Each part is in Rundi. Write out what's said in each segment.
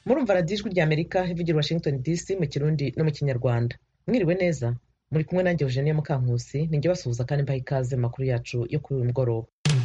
murumva radiyo ijwi rya amerika ivugira washington dc mu kirundi no mu kinyarwanda mwiriwe neza muri kumwe nanjye eugenie mukankusi ninjye basuhuza kandi mbaha ikaze mu makuru yacu yo kuri uyu mugoroba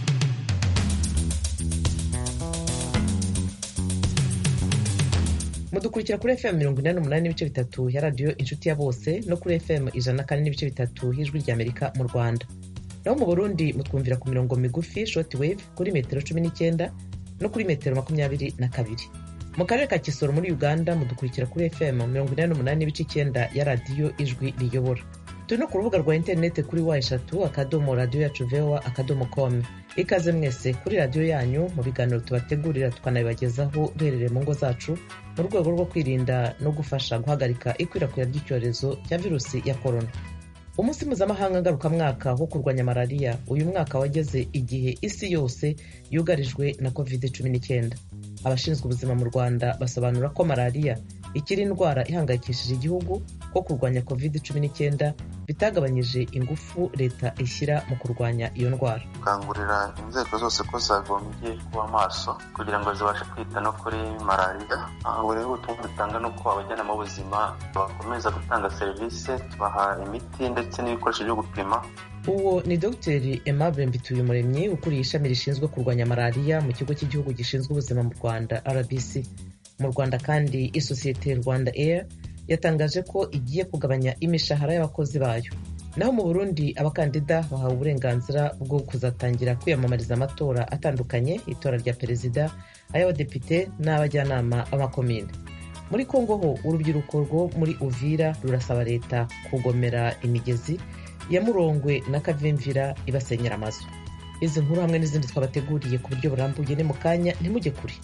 mudukurikira kuri fm mirongo inani n'umunani n'ibice bitatu ya radiyo inshuti ya bose no kuri fm ijana na kane n'ibice bitatu y'ijwi rya amerika mu rwanda naho mu burundi mutwumvira ku mirongo migufi short wave kuri metero cumi n'icyenda no kuri metero makumyabiri na kabiri mu karere ka kisoro muri uganda mudukurikira kuri fm mirongo inani n'umunani n'ibice icyenda ya radiyo ijwi riyobora turi no ku rubuga rwa interineti kuri wa eshatu akadomo radiyo yacu voa akadomo com ikaze mwese kuri radiyo yanyu mu biganiro tubategurira tukanabibagezaho duherereye mu ngo zacu mu rwego rwo kwirinda no gufasha guhagarika ikwirakwira ry'icyorezo cya virusi ya korona umunsi mpuzamahanga ngarukamwaka wo kurwanya malariya uyu mwaka wageze igihe isi yose yugarijwe na covid cumi n'icyenda abashinzwe ubuzima mu rwanda basobanura ko malariya ikiri indwara ihangayikishije igihugu ko kurwanya covid cumi n'icyenda bitagabanyije ingufu leta ishyira mu kurwanya iyo ndwara gukangurira inzego zose ko zagombye kuba maso kugira ngo zibashe kwita no kuri malariya buri ubutumwa dutanga ni uko abajyanama b'ubuzima bakomeza gutanga serivisi tubaha imiti ndetse n'ibikoresho byo gupima uwo ni dogiteri aimable mbituyumuremyi ukuriye ishami rishinzwe kurwanya malariya mu kigo cy'igihugu gishinzwe ubuzima mu rwanda rbc mu rwanda kandi isosiyete rwanda air yatangaje ko igiye kugabanya imishahara y'abakozi bayo naho mu burundi abakandida bahawe uburenganzira bwo kuzatangira kwiyamamariza amatora atandukanye itora rya perezida ay'abadepite n'abajyanama b'amakomine muri kongo ho urubyiruko rwo muri uvira rurasaba leta kugomera imigezi ya murongwe na kavimvira ibasenyera amazu izi nkuru hamwe n'izindi twabateguriye ku buryo burambuye ni mu kanya ntimujye kure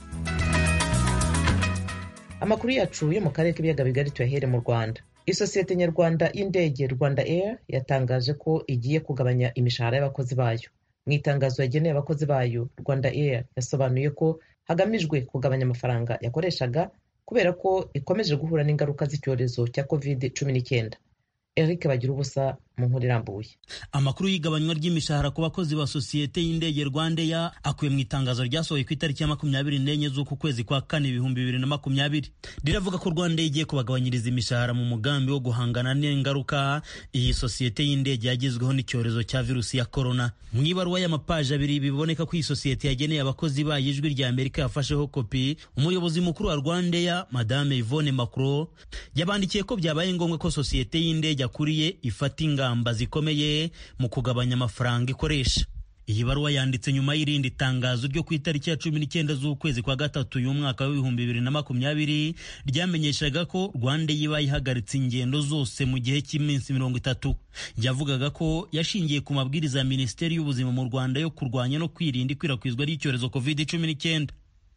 amakuru yacu yo mu karere k'ibiyaga bigari tuyahere mu rwanda isosiyete nyarwanda y'indege rwanda air yatangaje ko igiye kugabanya imishahara y'abakozi bayo mu itangazo yageneye abakozi bayo rwanda air yasobanuye ko hagamijwe kugabanya amafaranga yakoreshaga kubera ko ikomeje guhura n'ingaruka z'icyorezo cya covid cumi n'icyenda eric bagira ubusa mu nkuru irambuye amakuru y'igabanywa ry'imishahara ku bakozi ba sosiyete y'indege rwandeya akuye mu itangazo ryasohoye ku itariki ya makumyabiri n'enye z'uku kwezi kwa kane ibihumbi bibiri na makumyabiri riravuga ko rwandeya igiye kubagabanyiriza imishahara mu mugambi wo guhangana n'ingaruka iyi sosiyete y'indege yagezweho n'icyorezo cya virusi ya korona mu ibaruwa y'amapaji abiri biboneka ko iyi sosiyete yageneye abakozi bayo ijwi rya amerika yafasheho kopi umuyobozi mukuru wa rwandeya madame yvonne macro yabandikiye ko byabaye ngombwa ko sosiyete y'indege akuriye ifata ingamba ingamba zikomeye mu kugabanya amafaranga ikoresha iyi baruwa yanditse nyuma y'irindi tangazo ryo ku itariki ya cumi n'icyenda z'ukwezi kwa gatatu y'umwaka w'ibihumbi bibiri na makumyabiri ryamenyeshaga ko rwanda yiba ihagaritse ingendo zose mu gihe cy'iminsi mirongo itatu yavugaga ko yashingiye ku mabwiriza ya minisiteri y'ubuzima mu rwanda yo kurwanya no kwirinda ikwirakwizwa ry'icyorezo covid cumi n'icyenda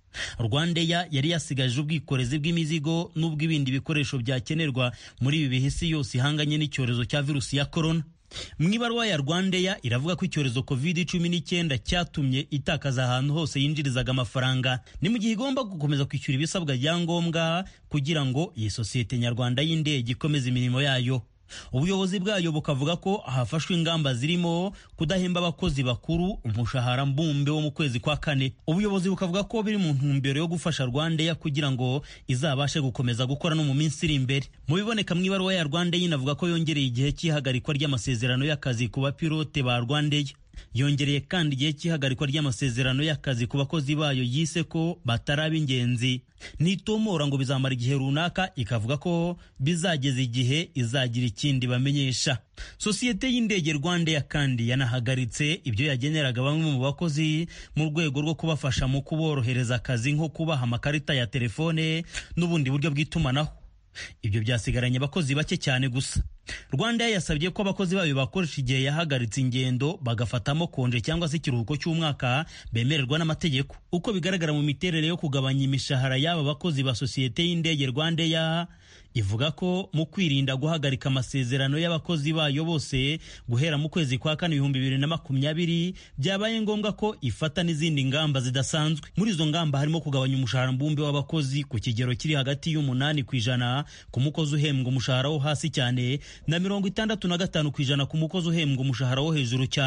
rwandeya yari yasigaje ubwikorezi bw'imizigo n'ubw'ibindi bikoresho byakenerwa muri ibi bihe isi yose ihanganye n'icyorezo cya virusi ya korona mu ibaruwa ya rwandeya iravuga ko icyorezo covid cumi n'icyenda cyatumye itakaza ahantu hose yinjirizaga amafaranga ni mu gihe igomba gukomeza kwishyura ibisabwa bya ngombwa kugira ngo iyi sosiyete nyarwanda y'indege ikomeze imirimo yayo ubuyobozi bwayo bukavuga ko hafashwe ingamba zirimo kudahemba abakozi bakuru umushahara mbumbe wo mu kwezi kwa kane ubuyobozi bukavuga ko biri mu ntumbero yo gufasha rwandeya kugira ngo izabashe gukomeza gukora no mu minsi iri imbere mu biboneka mu ibaruwa ya rwandeya inavuga ko yongereye igihe cy'ihagarikwa ry'amasezerano y'akazi ku bapilote ba rwandeya yongereye kandi igihe cy'ihagarikwa ry'amasezerano y'akazi ku bakozi bayo yise ko batari ab'ingenzi nitomora ngo bizamara igihe runaka ikavuga ko bizageza igihe izagira ikindi bamenyesha sosiyete y'indege rwandeya kandi yanahagaritse ibyo yageneraga bamwe mu bakozi mu rwego rwo kubafasha mu kuborohereza akazi nko kubaha amakarita ya telefone n'ubundi buryo bw'itumanaho ibyo byasigaranye abakozi bake cyane gusa rwanda yasabye ko abakozi bayo bakoresha igihe yahagaritse ingendo bagafatamo konje cyangwa se ikiruhuko cy'umwaka bemererwa n'amategeko uko bigaragara mu miterere yo kugabanya imishahara y'aba bakozi ba sosiyete y'indege rwandeya ivuga ko mu kwirinda guhagarika amasezerano y'abakozi bayo bose guhera mu kwezi kwa kane ibihumbi bibiri na makumyabiri byabaye ngombwa ko ifata n'izindi ngamba zidasanzwe muri izo ngamba harimo kugabanya umushahara mbumbe w'abakozi ku kigero kiri hagati y'umunani ku ijana ku mukozi uhembwa umushahara wo hasi cyane na mirongo itandatu na gatanu ku ijana ku mukozi uhembwa umushahara wo hejuru cyane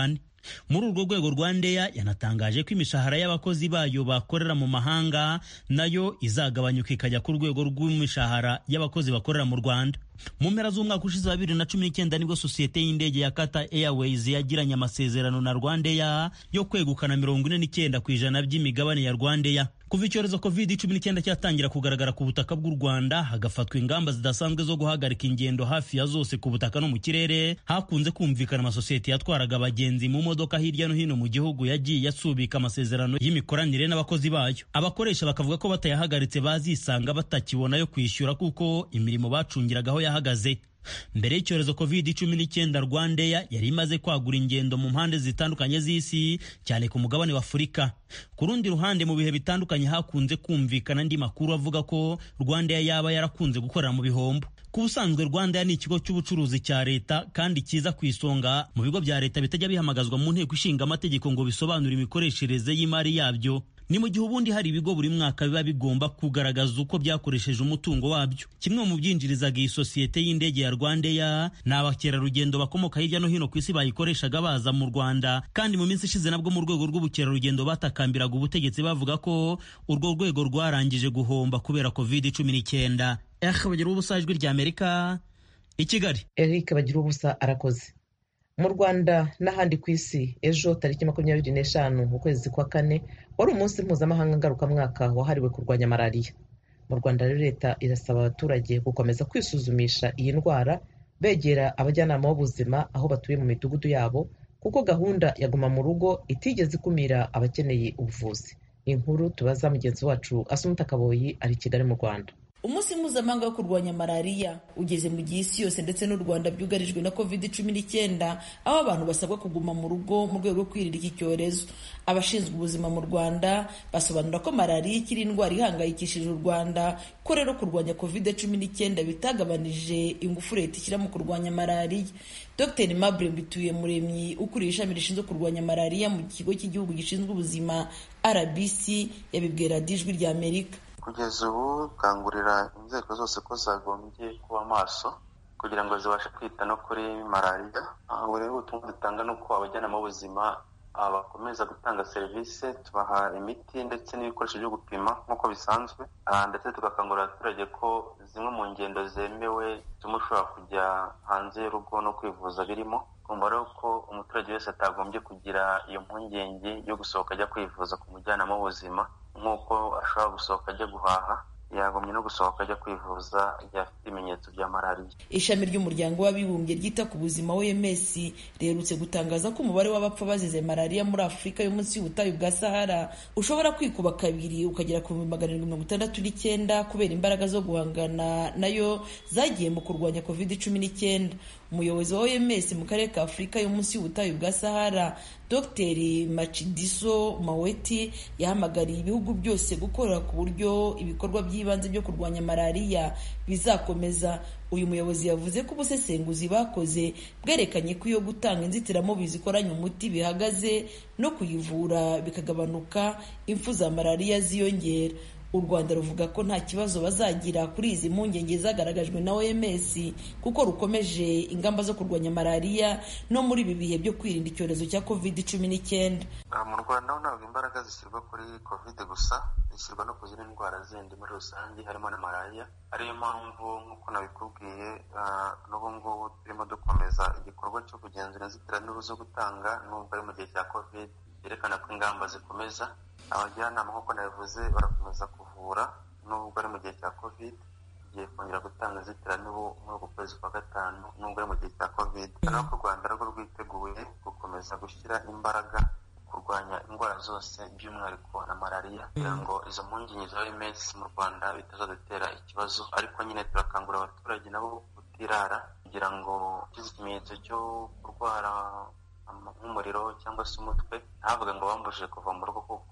muri urwo rwego rwandeya yanatangaje ko imishahara y'abakozi bayo bakorera mu mahanga nayo izagabanyuka ikajya ku rwego rw'imishahara y'abakozi bakorera mu rwanda mu mpera z'umwaka ushize wa bibiri na cumi n'icyenda nibwo sosiyete y'indege ya Qatar Airways yagiranye amasezerano na Rwandair yo kwegukana mirongo ine n'icyenda ku ijana by'imigabane ya Rwandair kuva icyorezo covid cumi n'icyenda cyatangira kugaragara ku butaka bw'u Rwanda hagafatwa ingamba zidasanzwe zo guhagarika ingendo hafi ya zose ku butaka no mu kirere hakunze kumvikana amasosiyete yatwaraga abagenzi mu modoka hirya no hino mu gihugu yagiye asubika amasezerano y'imikoranire n'abakozi bayo abakoresha bakavuga ko batayahagaritse bazisanga batakibona yo kwishyura kuko imirimo bacungiragaho yahagaze mbere y'icyorezo covid cumi n'icyenda rwandeya yari imaze kwagura ingendo mu mpande zitandukanye z'isi cyane ku mugabane wa afurika ku rundi ruhande mu bihe bitandukanye hakunze kumvikana andi makuru avuga ko rwandeya yaba yarakunze gukorera mu bihombo ku busanzwe rwandeya ni ikigo cy'ubucuruzi cya leta kandi kiza ku isonga mu bigo bya leta bitajya bihamagazwa mu nteko ishinga amategeko ngo bisobanure imikoreshereze y'imari yabyo ni mu gihe ubundi hari ibigo buri mwaka biba bigomba kugaragaza uko byakoresheje umutungo wabyo kimwe mu byinjirizaga iyi sosiyete y'indege ya rwandeya ni abakerarugendo bakomoka hirya no hino ku isi bayikoreshaga baza mu rwanda kandi mu minsi ishize nabwo mu rwego rw'ubukerarugendo batakambiraga ubutegetsi bavuga ko urwo rwego rwarangije guhomba kubera covid cumi n'icyenda eh bagira ubusa ijwi rya amerika i kigali eric bagira ubusa arakoze mu rwanda n'ahandi ku isi ejo tariki makumyabiri n'eshanu ukwezi kwa kane wari umunsi mpuzamahanga ngarukamwaka wahariwe kurwanya malariya mu rwanda rero leta irasaba abaturage gukomeza kwisuzumisha iyi ndwara begera abajyanama b'ubuzima aho batuye mu midugudu yabo kuko gahunda ya guma mu rugo itigeze ikumira abakeneye ubuvuzi inkuru tubaza mugenzi wacu asumuta kaboyi ari i kigali mu rwanda umunsi mpuzamahanga wo kurwanya malariya ugeze mu gihe isi yose ndetse n'u rwanda byugarijwe na covid cumi n'icyenda aho abantu basabwa kuguma mu rugo mu rwego rwo kwirinda iki cyorezo abashinzwe ubuzima mu rwanda basobanura ko malariya ikiri indwara ihangayikishije u rwanda ko rero kurwanya covid cumi n'icyenda bitagabanije ingufu leta ishyira mu kurwanya malariya dr mabure mbituye muremyi ukuriye ishami rishinzwe kurwanya malariya mu kigo cy'igihugu gishinzwe ubuzima rbc yabibwira ijwi rya amerika kugeza ubu gukangurira inzego zose ko zagombye kuba maso kugira ngo zibashe kwita no kuri malariya ubu rero ubutumwa dutanga ni uko abajyanama b'ubuzima bakomeza gutanga serivisi tubaha imiti ndetse n'ibikoresho byo gupima nk'uko bisanzwe ndetse tugakangurira abaturage ko zimwe mu ngendo zemewe zituma ushobora kujya hanze y'urugo no kwivuza birimo kumva rero ko umuturage wese atagombye kugira iyo mpungenge yo gusohoka ajya kwivuza ku mujyanama w'ubuzima nk'uko ashobora gusohoka ajya guhaha yagombye no gusohoka ajya kwivuza igihe afite ibimenyetso bya malariya ishami ry'umuryango w'abibumbye ryita ku buzima oms riherutse gutangaza ko umubare w'abapfa bazize malariya muri afurika yo munsi y'ubutayu bwa sahara ushobora kwikuba kabiri ukagera ku bihumbi magana arindwi mirongo itandatu n'icyenda kubera imbaraga zo guhangana nayo zagiye mu kurwanya covid cumi n'icyenda umuyobozi wa oms mu karere ka afurika yo munsi y'ubutayu bwa sahara dr macidiso maweti yahamagariye ibihugu byose gukorera ku buryo ibikorwa by'ibanze byo kurwanya malariya bizakomeza uyu muyobozi yavuze ko ubusesenguzi bakoze bwerekanye ko iyo gutanga inzitiramubu zikoranye umuti bihagaze no kuyivura bikagabanuka impfu za malariya ziyongera u rwanda ruvuga ko nta kibazo bazagira kuri izi mpungenge zagaragajwe na oms kuko rukomeje ingamba zo kurwanya malariya no muri ibi bihe byo kwirinda icyorezo cya covid cumi n'icyenda mu rwanda ho ntabwo imbaraga zishyirwa kuri covid gusa zishyirwa no ku zindi ndwara zindi muri rusange harimo na malariya ariyo mpamvu nk'uko nabikubwiye n'ubu ngubu turimo dukomeza igikorwa cyo kugenzura inzitiramibu zo gutanga nubwo ari mu gihe cya covid byerekana ko ingamba zikomeza abajyanama nk'uko nabivuze barakomeza kuvura nubwo ari mu gihe cya covid tugiye kongera gutanga inzitiramibu muri uku kwezi kwa gatanu nubwo ari mu gihe cya covid no ku rwanda rwo rwiteguye gukomeza gushyira imbaraga kurwanya indwara zose by'umwihariko na malariya kugira ngo izo mpungenge za oms mu rwanda bitazadutera ikibazo ariko nyine turakangurira abaturage nabo kutirara kugira ngo ugize ikimenyetso cyo kurwara nk'umuriro cyangwa se umutwe ntavuga ngo bambujije kuva mu rugo kuko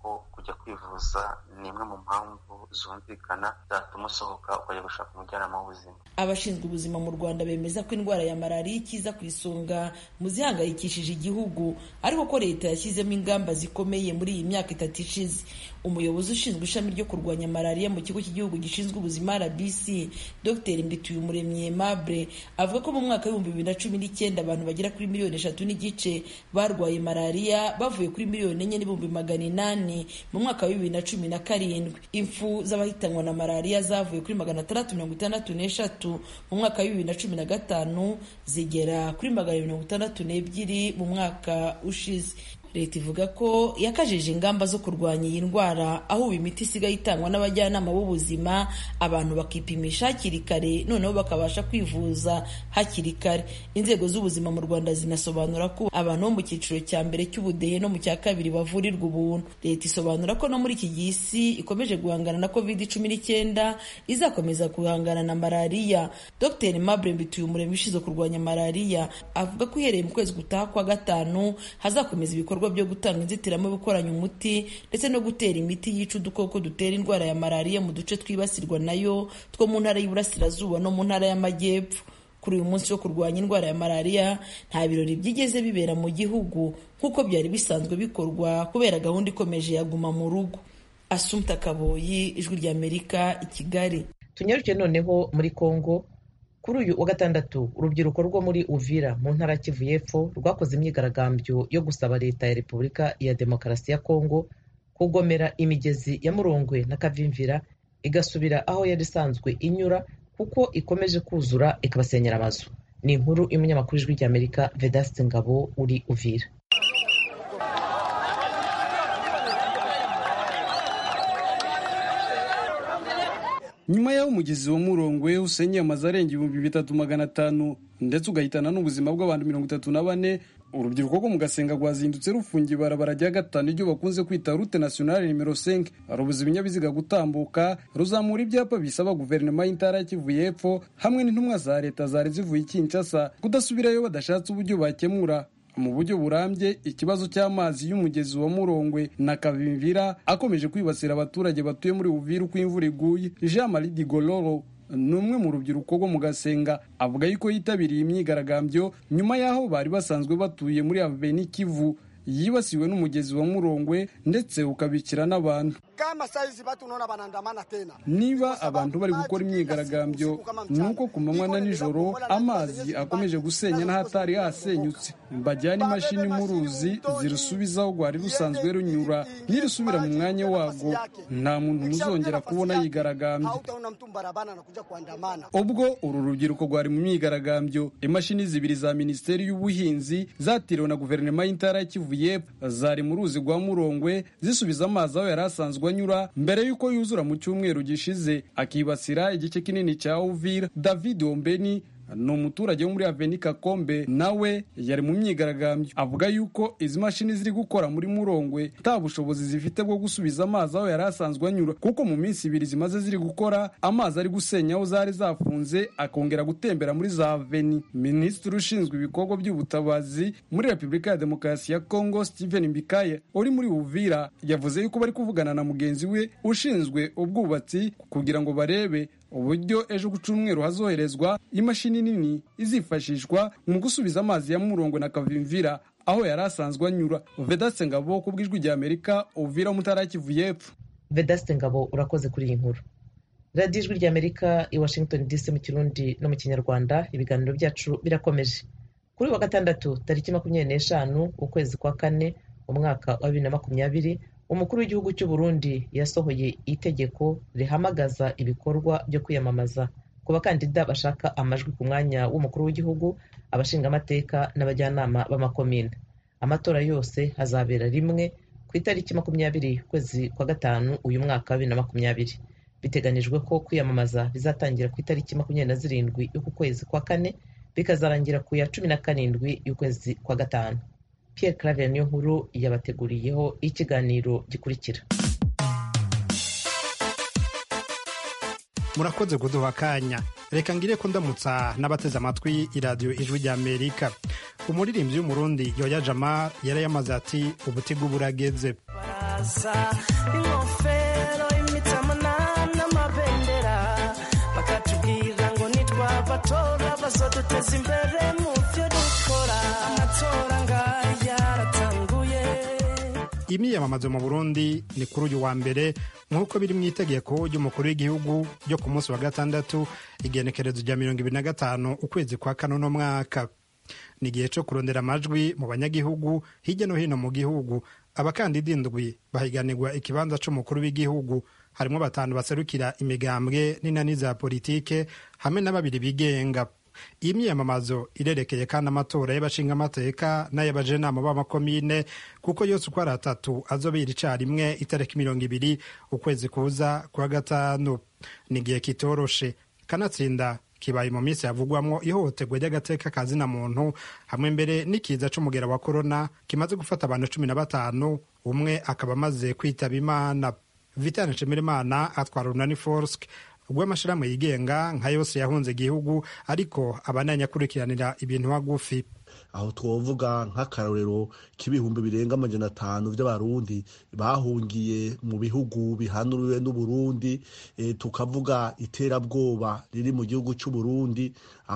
kujya kwivuza ni imwe mu mpamvu zumvikana zatuma usohoka ukajya gushaka umujyanama w'ubuzima abashinzwe ubuzima mu rwanda bemeza ko indwara ya malariya ikiza ku isonga mu zihangayikishije igihugu ariko ko leta yashyizemo ingamba zikomeye muri iyi myaka itatu ishize umuyobozi ushinzwe ishami ryo kurwanya malariya mu kigo cy'igihugu gishinzwe ubuzima rbc dr mbituyumuremyi aimable avuga ko mu mwaka w'ibihumbi bibiri na cumi n'icyenda abantu bagera kuri miliyoni eshatu n'igice barwaye malariya bavuye kuri miliyoni enye n'ibihumbi magana inani mu mwaka wa bibiri na cumi na karindwi impfu z'abahitanwa na malariya zavuye kuri magana atandatu mirongo itandatu n'eshatu mu mwaka wa bibiri na cumi na gatanu zigera kuri magana mirongo itandatu n'ebyiri mu mwaka ushize leta ivuga ko yakajije ingamba zo kurwanya iyi ndwara aho ubu imiti isigaye itangwa n'abajyanama b'ubuzima abantu bakipimisha hakiri kare noneho bakabasha kwivuza hakiri kare inzego z'ubuzima mu rwanda zinasobanura ko abantu bo mu cyiciro cya mbere cy'ubudehe no mu cya kabiri bavurirwa ubuntu leta isobanura ko no muri iki gihe isi ikomeje guhangana na covid cumi n'icyenda izakomeza guhangana na malariya dr mabure mbituyumuremyi ushinzwe kurwanya malariya avuga ko uhereye mu kwezi gutaha kwa gatanu hazakomeza ibikorwa byo gutanga inzitiramibu ikoranye umuti ndetse no gutera imiti yica udukoko dutera indwara ya malariya mu duce twibasirwa nayo two mu ntara y'iburasirazuba no mu ntara y'amajyepfo kuri uyu munsi wo kurwanya indwara ya malariya nta birori byigeze bibera mu gihugu nk'uko byari bisanzwe bikorwa kubera gahunda ikomeje yaguma mu rugo asumta kaboyi ijwi ry'amerika i kigali tunyaruke noneho muri congo kuri uyu wa gatandatu urubyiruko rwo muri uvira mu ntara ya kivu y'epfo rwakoze imyigaragambyo yo gusaba leta ya repubulika ya demokarasi ya kongo kugomera imigezi ya murongwe na kavimvira igasubira aho yari isanzwe inyura kuko ikomeje kuzura ikabasenyera amazu ni inkuru y'umunyamakuru ijwi ry'amerika vedaste ngabo uri uvira nyuma y'aho umugezi wa murongwe usenyeye amazu arenga ibihumbi bitatu magana atanu ndetse ugahitana n'ubuzima bw'abantu mirongo itatu na bane urubyiruko rwo mu gasenga rwazindutse rufungiye ibarabara rya gatanu iryo bakunze kwita rute nationale nimero 5 rubuza ibinyabiziga gutambuka ruzamura ibyapa bisaba guverinoma y'intara ya kivu y'epfo hamwe n'intumwa za leta zari zivuye i kinshasa kudasubirayo badashatse uburyo bakemura mu buryo burambye ikibazo cy'amazi y'umugezi wa murongwe na kavimvira akomeje kwibasira abaturage batuye muri uvira uko imvura iguye jean marie digoloro ni umwe mu rubyiruko rwo mu gasenga avuga yuko yitabiriye imyigaragambyo nyuma y'aho bari basanzwe batuye muri aveni kivu yibasiwe n'umugezi wa murongwe ndetse ukabikira n'abantu kama saizi batu unaona banaandamana tena niba abantu bari gukora imyigaragambyo ni uko ku manywa na nijoro amazi akomeje gusenya n'ahatari hasenyutse bajyana imashini mu ruzi zirusubiza aho rwari rusanzwe runyura nirusubira mu mwanya warwo nta muntu muzongera kubona yigaragambye hautaona mtu barabara anakuja kuandamana ubwo uru rubyiruko rwari mu myigaragambyo imashini zibiri za minisiteri y'ubuhinzi zatiriwe na guverinoma y'intara ya kivu y'epfo zari mu ruzi rwa murongwe zisubiza amazi aho yari asanzwe anyura mbere y'uko yuzura mu cyumweru gishize akibasira igice kinini cya uvira david ombeni ni umuturage wo muri aveni kakombe nawe yari mu myigaragambyo avuga yuko izi mashini ziri gukora muri murongwe nta bushobozi zifite bwo gusubiza amazi aho yari asanzwe anyura kuko mu minsi ibiri zimaze ziri gukora amazi ari gusenya aho zari zafunze akongera gutembera muri za aveni minisitiri ushinzwe ibikorwa by'ubutabazi muri repubulika ya demokarasi ya kongo steven mbikaye uri muri uvira yavuze yuko bari kuvugana na mugenzi we ushinzwe ubwubatsi kugira ngo barebe uburyo ejo ku cyumweru hazoherezwa imashini nini izifashishwa mu gusubiza amazi ya murongo na kavimvira aho yari asanzwe anyura vedaste ngabo ku bw'ijwi rya amerika uvira umutara kivu y'epfo vedaste ngabo urakoze kuri iyi nkuru radiyo ijwi rya amerika i washington dc mu kirundi no mu kinyarwanda ibiganiro byacu birakomeje kuri wa gatandatu tariki makumyabiri n'eshanu ukwezi kwa kane umwaka wa bibiri na makumyabiri umukuru w'igihugu cy'u Burundi yasohoye itegeko rihamagaza ibikorwa byo kwiyamamaza ku bakandida bashaka amajwi ku mwanya w'umukuru w'igihugu abashingamateka n'abajyanama b'amakomine amatora yose azabera rimwe ku itariki makumyabiri ukwezi kwa gatanu uyu mwaka wa bibiri na makumyabiri biteganijwe ko kwiyamamaza bizatangira ku itariki makumyabiri na zirindwi y'uku kwezi kwa kane bikazarangira ku ya cumi na karindwi y'ukwezi kwa gatanu Pierre Claver niyo nkuru yabateguriyeho ikiganiro gikurikira murakoze kuduha akanya reka ngire ko ndamutsa n'abateze amatwi iradiyo ijwi rya amerika umuririmbyi w'umurundi yoya jama yari yamaze ati ubutigu burageze iraza ingofero imitamana n'amabendera bakatubwira ngo nitwabatora bazoduteza imbere mu byo dukora amatora ngaya aratanguye imyiyamamazo mu burundi ni kuri uyu wa mbere nk'uko biri mu itegeko ry'umukuru w'igihugu ryo ku munsi wa gatandatu igenekerezo rya mirongo ibiri na gatanu ukwezi kwa kane uno mwaka ni igihe cyo kurondera amajwi mu banyagihugu hirya no hino mu gihugu abakandida indwi bahiganirwa ikibanza c'umukuru w'igihugu harimo batanu baserukira imigambwe n'inani za politike hamwe na babiri bigenga iyi myiyamamazo irerekeye kandi amatora y'abashingamateka n'ay'abajenama b'amakomine kuko yose uko ari atatu azobera icarimwe itariki mirongo ibiri ukwezi kuza kwa gatanu ni igihe kitoroshe kanatsinda kibaye mu minsi havugwamwo ihohoterwa ry'agateka ka zina muntu hamwe mbere n'ikiza c'umugera wa korona kimaze gufata abantu cumi na batanu umwe akaba amaze kwitaba imana vitane nshimirimana atwara runani forsk rw'amashirahamwe yigenga nka yose yahunze igihugu ariko abananya akurikiranira ibintu hagufi aho twovuga nk'akarorero k'ibihumbi birenga amajana atanu by'abarundi bahungiye mu bihugu bihanuriwe n'uburundi e, tukavuga iterabwoba riri mu gihugu c'uburundi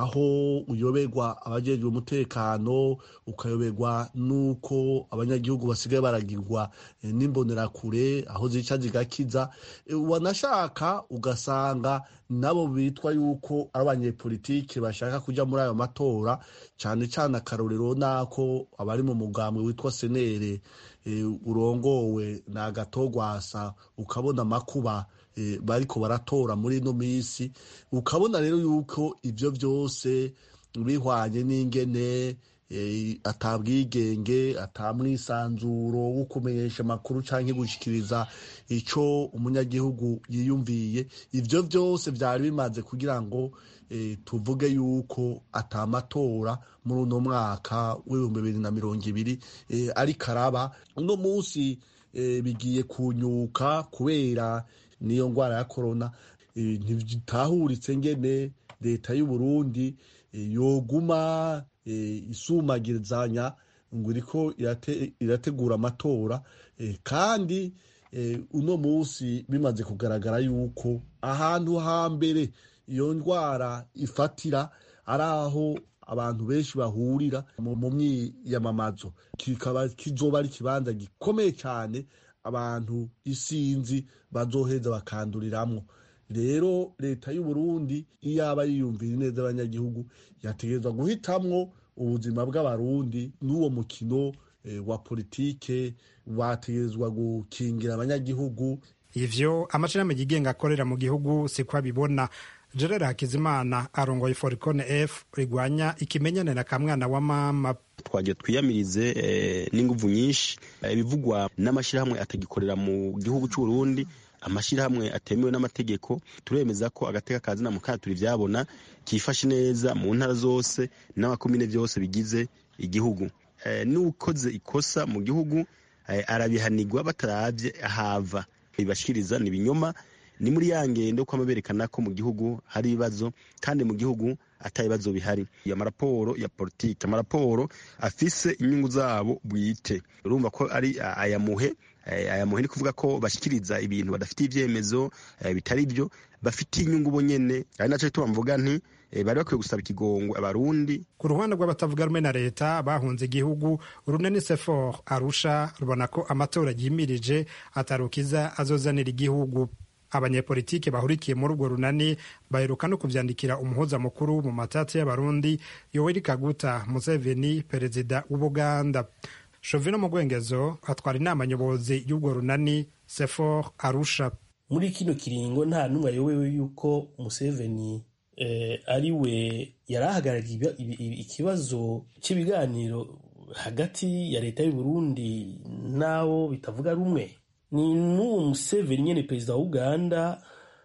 aho uyoberwa abajejwe umutekano ukayoberwa n'uko abanyagihugu basigaye baragirwa e, n'imbonerakure aho zica zigakiza e, wanashaka ugasanga nabo bitwa yuko ari abanyepolitike bashaka kuja muri ayo matora cane cane akarorero nako abari mu mugambwe witwa senere e, urongowe na agatogwasa ukabona amakuba e, bariko baratora muri ino misi ukabona rero yuko ivyo vyose bihwanye n'ingene e, atabwigenge atamwisanzuro wo kumenyesha amakuru canke gushikiriza ico umunyagihugu yiyumviye ivyo vyose vyari bimaze kugira ngo e, tuvuge yuko atamatora muri uno mwaka w'ibihumbi bibiri na mirongo ibiri e, ariko araba uno munsi e, bigiye kunyuka kubera niyo ngwara ya korona e, ntitahuritse ngene leta y'uburundi e, yoguma e, isumagirizanya ngo iriko irate, irategura amatora e, kandi e, uno munsi bimaze kugaragara yuko ahantu hambere iyo ndwara ifatira ari aho abantu benshi bahurira mu myiyamamazo kikaba kizoba ari ikibanza gikomeye cyane abantu isinzi bazoheza bakanduriramwo rero leta y'uburundi iyaba yiyumvira neza abanyagihugu yategerezwa guhitamwo ubuzima bw'abarundi n'uwo mukino e, wa politike bategerezwa gukingira abanyagihugu ivyo amashirahamwe yigenga akorera mu gihugu siko abibona gerard hakizimana arongoye foricone f rigwanya ikimenyane na kamwana wa mama twagiye twiyamirize n'inguvu nyinshi ibivugwa n'amashyirahamwe atagikorera mu gihugu cy'uburundi amashyirahamwe atemewe n'amategeko turemeza ko agateka kazina mu turi ibyabona kifashe neza mu ntara zose n'amakomine byose bigize igihugu n'ukoze ikosa mu gihugu arabihanirwa batarabye ahava bibashikiriza ni ibinyoma ni muri ya ngendo ko berekana ko mu gihugu hari ibibazo kandi mu gihugu ata bibazo bihari amaraporo ya politiki amaraporo afise inyungu zabo bwite urumva ko ari ayamuhe ayamuhe ni kuvuga ko bashyikiriza ibintu badafitiye ibyemezo bitari byo bafitiye inyungu bo nyene ari naco gituma mvuga nti bari bakwiye gusaba ikigongo abarundi ku ruhande rw'abatavuga rumwe na leta bahunze igihugu urunani sefor arusha rubona ko amatora yimirije atarukiza azozanira igihugu abanyepolitike bahurikiye muri urwo runani baheruka no kuvyandikira umuhuza mukuru mu matati y'abarundi yoweri kaguta museveni perezida w'ubuganda shovino mugwengezo atwara inama nyobozi y'urwo runani sefor arusha muri kino kiringo nta n'umwe ayobewe yuko museveni eh, ari we yari ahagarariye ikibazo cy'ibiganiro hagati ya leta y'uburundi n'abo bitavuga rumwe ni n'uwo museveni nyine perezida wa uganda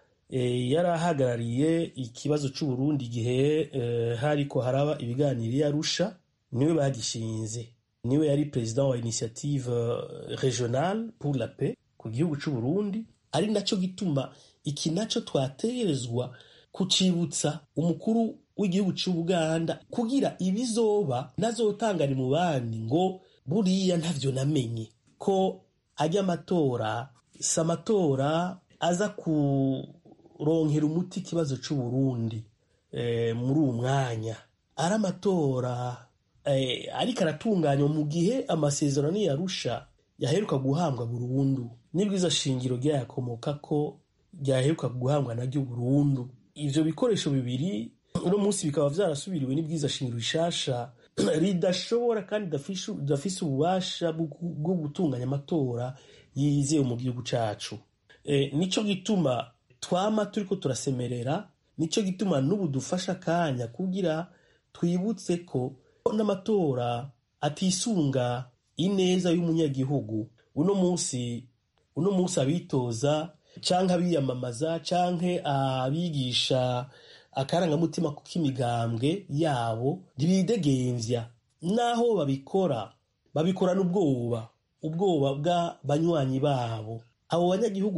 eh, yari ahagarariye ikibazo cy'uburundi igihe eh, hariko haraba ibiganiro iyo arusha niwe bagishinze niwe yari perezida wa initiative regionale pour la paix ku gihugu c'uburundi ari naco gituma iki naco twategerezwa kucibutsa umukuru w'igihugu c'ubuganda kugira ibizoba nazotangari mu bandi ngo buriya ntavyo namenye ko ajya amatora si amatora aza kuronkera umuti ikibazo c'uburundi eh, muri uwo mwanya ari amatora eh, ariko aratunganywa mu gihe amasezerano yarusha yaheruka guhambwa burundu n'ibwiza shingiro ryayakomoka ko ryaheruka guhambwa naryo burundu ivyo bikoresho bibiri uno munsi bikaba vyarasubiriwe n'ibwiza shingiro rishasha ridashobora kandi ridafise ububasha bwo gutunganya amatora yizewe mu gihugu cacu e, nico gituma twama turiko turasemerera nico gituma n'ubu dufasha akanya kugira twibutse ko n'amatora atisunga ineza y'umunyagihugu uno munsi uno munsi abitoza canke abiyamamaza canke abigisha akarangamutima k'imigambwe yabo ntibidegemvya naho babikora babikorana ubwoba ubwoba bw'abanywanyi babo abo banyagihugu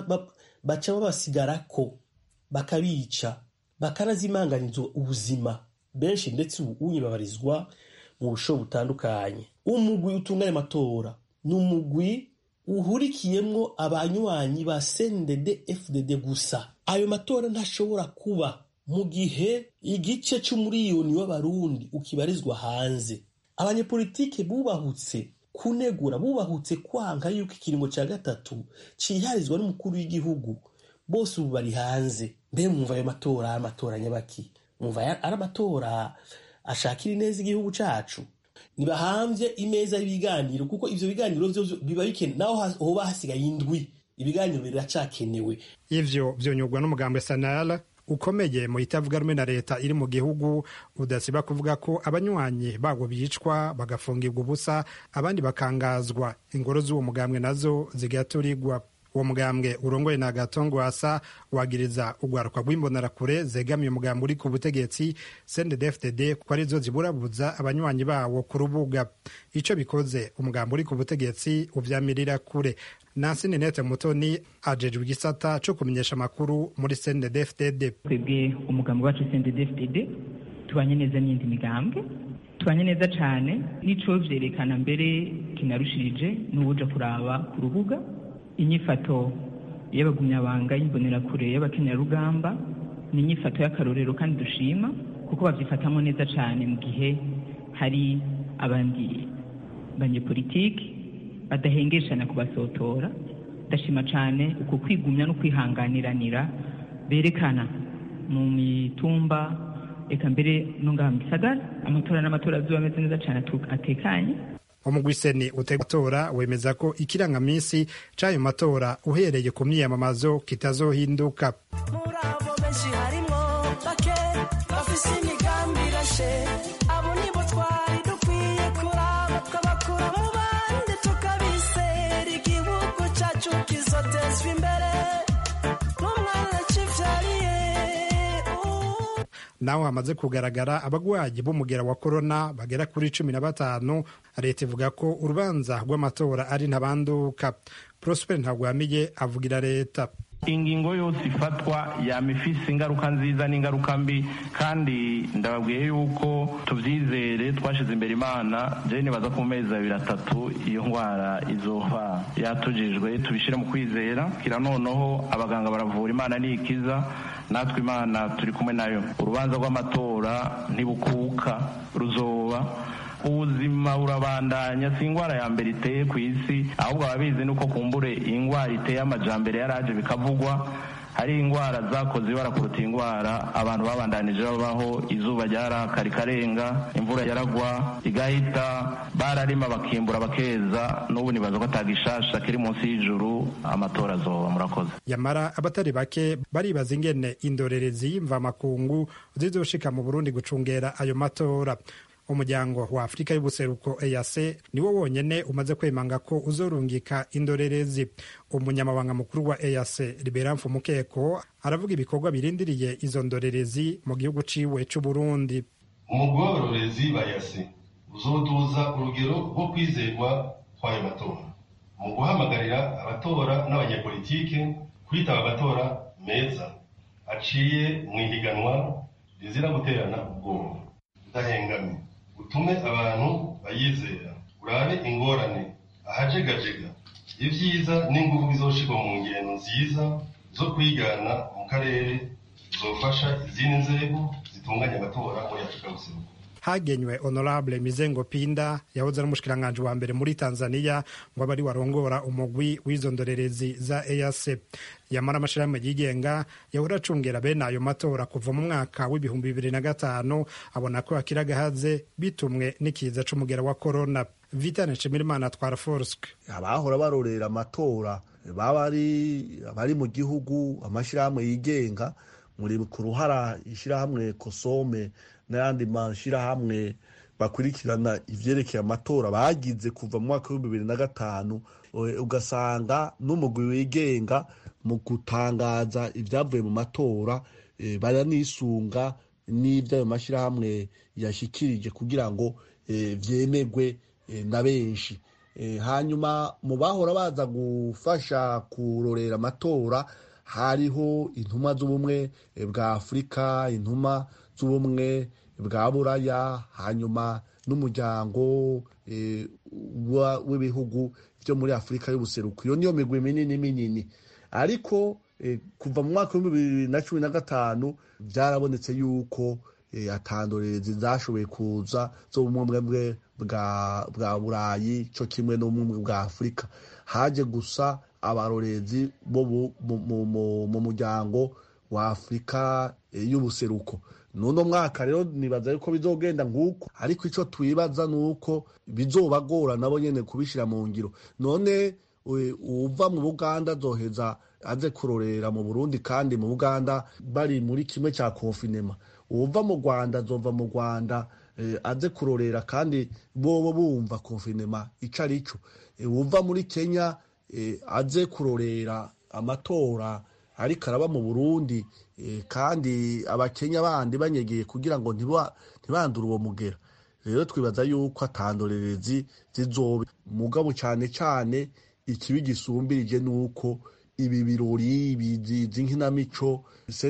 baca babasigarako bakabica bakanazimanganizwa ubuzima benshi ndetse ubu unyibabarizwa mu busho butandukanye umugwi utunganya amatora ni umugwi uhurikiyemwo abanywanyi ba CNDD FDD gusa ayo matora ntashobora kuba mu gihe igice c'umuriyoni w'abarundi ukibarizwa hanze abanyepolitike bubahutse kunegura bubahutse kwanka yuko ikiringo ca gatatu ciharizwa n'umukuru w'igihugu bose ubu bari hanze mbe mwumva ayo matora ari amatora nyabaki mwumva ari amatora ashakira ineza igihugu cacu ntibahamvye imeza y'ibiganiro kuko ivyo biganiro vyo biba bikenewe naho hoba hasigaye indwi ibiganiro biracakenewe ivyo vyonyurwa n'umugambi sanara ukomeye mu itavuga rumwe na leta iri mu gihugu udasiba kuvuga ko abanywanyi babo bicwa bagafungirwa ubusa abandi bakangazwa ingoro z'uwo mugambwe nazo zigaturirwa uwo mugambwe urongoye na gatongwasa wagiriza urwaruka rw'imbonerakure zegamiye umugambi uri ku butegetsi cndd ko arizo ziburabuza abanywanyi bawo ku rubuga ico bikoze umugambi uri ku butegetsi uvyamirira kure nansi ninete mutoni ajejwe igisata co kumenyesha amakuru muri cndd twebwe umugambi wacu cndd tubanye neza n'iyindi migambwe tubanye neza cane n'ico vyerekana mbere kinarushirije n'ubuja kuraba ku rubuga inyifato y'abagumyabanga y'imbonerakure y'abakenyarugamba ni inyifato y'akarorero kandi dushima kuko babyifatamo neza cyane mu gihe hari abandi banyepolitiki badahengeshana kubasotora ndashima cyane uko kwigumya no kwihanganiranira berekana mu mitumba reka mbere no ngaha mu gisagara amatora n'amatora azuba ameze neza cyane atekanye umugwiseni utega matora wemeza ko ikirangaminsi c'ayo matora uhereye ku myiyamamazo kitazohinduka muri abo benshi harimwo bake bafise imigambi irashe abo nibo twari dukwiye kuraba twabakura mu bandi tukabisera igihugu cacu kizotezwa imbere n'umwana civyariye naho hamaze kugaragara abagwayi b'umugera wa korona bagera kuri cumi na batanu leta ivuga ko urubanza rw'amatora ari ntabanduka prosper ntagwamiye avugira leta ingingo yose ifatwa yama ifise ingaruka nziza n'ingaruka mbi kandi ndababwiye yuko tuvyizere twashize imbere imana je nibaza ko mu mezi abiri atatu iyo ndwara izoba yatujijwe tubishire mu kwizera kira noneho abaganga baravura imana nikiza natwe imana turi kumwe nayo urubanza rw'amatora ntibukuka ruzoba ubuzima burabandanya si indwara ya mbere iteye ku isi ahubwo ababizi nuko kumbure indwara iteye amajambere yaraje bikavugwa hari indwara zakoze ibara kuruta indwara abantu babandanije babaho izuba ryaraka rikarenga imvura yaragwa igahita bararima bakimbura bakeza n'ubu nibaza ko atagishasha kiri munsi y'ijuru amatora azoba murakoze yamara abatari bake baribaza ingene indorerezi y'imvamakungu zizoshika mu burundi gucungera ayo matora umuryango wa afurika y'ubuseruko ease niwo wonyene umaze kwemanga ko uzorungika indorerezi umunyamabanga mukuru wa ease liberamfu mukeko aravuga ibikorwa birindiriye izo ndorerezi mu gihugu ciwe c'uburundi umugororezi ba yase uzoduza urugero rwo kwizerwa kw'ayo matora mu guhamagarira abatora n'abanyepolitike kwitaba amatora meza aciye mu ihiganwa rizira guterana ubwoba udahengamye utume abantu bayizera urabe ingorane ahajegajega ibyiza n'ingufu bizoshirwa mu ngendo nziza zo kwigana mu karere zofasha izindi nzego zitunganya amatora muri afurika y'ubuseruko hagenywe honorable mizengo pinda yahoze ari umushikiranganji wa mbere muri tanzania ngo abe ari warongora umugwi w'izo ndorerezi za eac yamara amashirahamwe yigenga yahora acungera bene ayo matora kuva mu mwaka w'ibihumbi bibiri na gatanu abona ko hakiri agahaze bitumwe n'ikiza c'umugera wa korona vitane nshimirimana atwara forsk abahora barorera amatora baba bari mu gihugu amashirahamwe yigenga muri ku ruhara ishirahamwe kosome n'ayandi mashyirahamwe bakurikirana ivyerekeye amatora bagize kuva mu mwaka w'ibihumbi bibiri na gatanu ugasanga n'umugwi wigenga mu gutangaza ibyavuye mu matora baranisunga n'ibyo ayo mashyirahamwe yashikirije kugira ngo vyemegwe na benshi hanyuma mu bahora baza gufasha kurorera amatora hariho intumwa z'ubumwe bwa afurika intumwa z'ubumwe bwa buraya hanyuma n'umuryango w'ibihugu byo muri afurika y'ubuseruko iyo niyo migwi minini minini ariko kuva mu mwaka w'ibihumbi bibiri na cumi na gatanu byarabonetse yuko atandorerezi zashoboye kuza zo mu bumwe bwa burayi cyo kimwe n'ubumwe bwa afurika haje gusa abarorezi bo mu muryango wa afurika y'ubuseruko nuno mwaka rero nibaza yuko bizogenda nguko ariko icyo twibaza ni uko bizobagora nabo nyene kubishira mu ngiro none uva mu buganda azoheza aze kurorera mu burundi kandi mu buganda bari muri kimwe cya konfinema uva mu rwanda azova mu rwanda aze kurorera kandi bobo bumva konfinema ico ari cyo uva muri kenya aze kurorera amatora ariko araba mu burundi kandi abakenya bandi banyegeye kugira ngo ntibandure uwo mugera rero twibaza yuko atandorerezi zizobe mugabo cyane cyane ikibi gisumbirije ni uko ibi birori bizi nk'inamico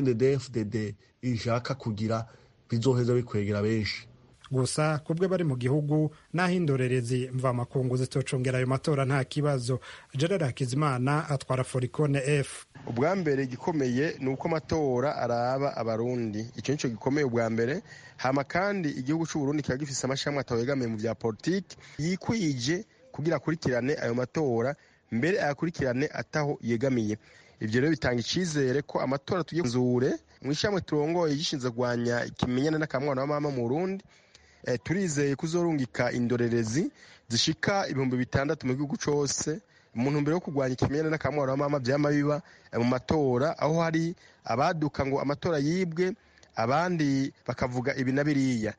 cndfdd ishaka kugira bizoheza bikwegera benshi gusa kubwe bari mu gihugu n'aho indorerezi mvamakungu zitocongera ayo matora nta kibazo gerard hakizimana atwara forikone f ubwa mbere igikomeye ni uko amatora araba abarundi icyo nicyo gikomeye ubwa mbere hama kandi igihugu cy'uburundi kiba gifise amashami atawegamiye mu bya politiki yikwije kugira akurikirane ayo matora mbere ayakurikirane ataho yegamiye ibyo rero bitanga icyizere ko amatora tugiye kuzure mu ishyamwe turongoye gishinzwe kurwanya ikimenyane n'akamwana wa mama mu burundi turizeye kuzorungika indorerezi zishika ibihumbi bitandatu mu gihugu cyose mu ntumbero yo kurwanya ikimenyane n'akamwaro wa mama byama biba mu matora aho hari abaduka ngo amatora yibwe abandi bakavuga ibi na biriya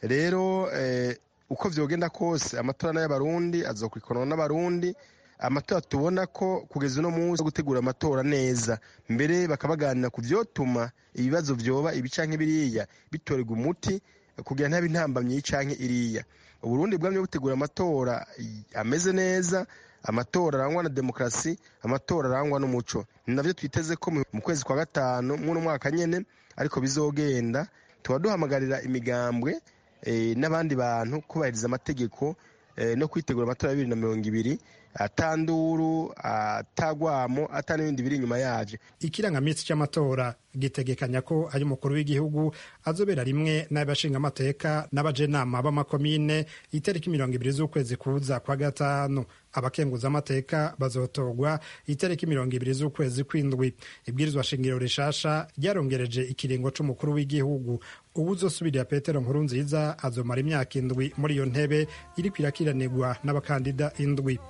rero uko vyogenda kose amatora n'ay'abarundi azokurikiranwa n'abarundi amatora tubona ko kugeza uno munsi gutegura amatora neza mbere bakabaganira ku vyotuma ibibazo vyoba ibi canke biriya bitorerwa umuti kugira ntabe intambamyi canke iriya uburundi bwamye butegura amatora ameze neza amatora arangwa na demokarasi amatora arangwa n'umuco ni navyo twiteze ko mu kwezi kwa gatanu mw'uno mwaka nyene ariko bizogenda tuba duhamagarira imigambwe n'abandi bantu kubahiriza amategeko no kwitegura amatora ya bibiri na mirongo ibiri atanduru atagwamo ata n'ibindi biri inyuma yavyo ikirangaminsi cy'amatora gitegekanya ko ari umukuru w'igihugu azobera rimwe n'abashingamateka n'abajenama b'amakomine itariki mirongo ibiri z'ukwezi kuza kwa gatanu abakenguzamateka bazotorwa itariki mirongo ibiri z'ukwezi kw'indwi ibwirizwa shingiro rishasha ryarongereje ikiringo c'umukuru w'igihugu ubu uzosubirira petero nkuru nziza azomara imyaka indwi muri iyo ntebe iriko irakiranirwa n'abakandida indwi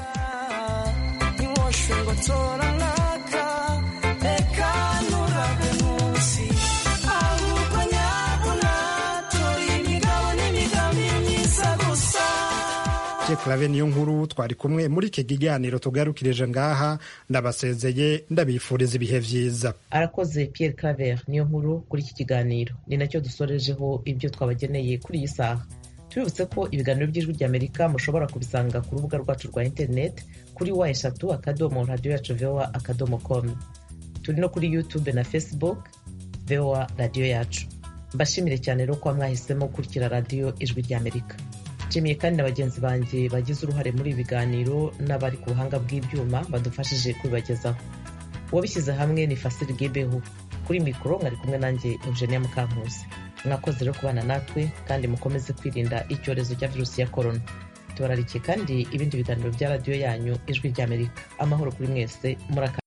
clave niyo nkuru twari kumwe muri iki kiganiro tugarukirije ngaha ndabasezeye ndabifuriza ibihe vyiza arakoze pierre claver niyo nkuru kuri iki kiganiro ni nacyo dusorejeho ibyo twabageneye kuri iyi saha tubibutse ko ibiganiro by'ijwi ry'amerika mushobora kubisanga ku rubuga rwacu rwa interineti kuri wa eshatu akadomo radiyo yacu voa akadomo com turi no kuri youtube na facebook voa radiyo yacu mbashimire cyane rero kuba mwahisemo gukurikira radiyo ijwi ry'amerika nshimiye kandi na bagenzi banjye bagize uruhare muri ibi biganiro n'abari ku buhanga bw'ibyuma badufashije kubibagezaho uwabishyize hamwe ni fasiri gebeho kuri mikoro mwari kumwe nanjye eugenia mukankusi mwakoze rero kubana natwe kandi mukomeze kwirinda icyorezo cya virusi ya korona tubararikiye kandi ibindi biganiro bya radiyo yanyu ijwi ry'amerika amahoro kuri mwese muraka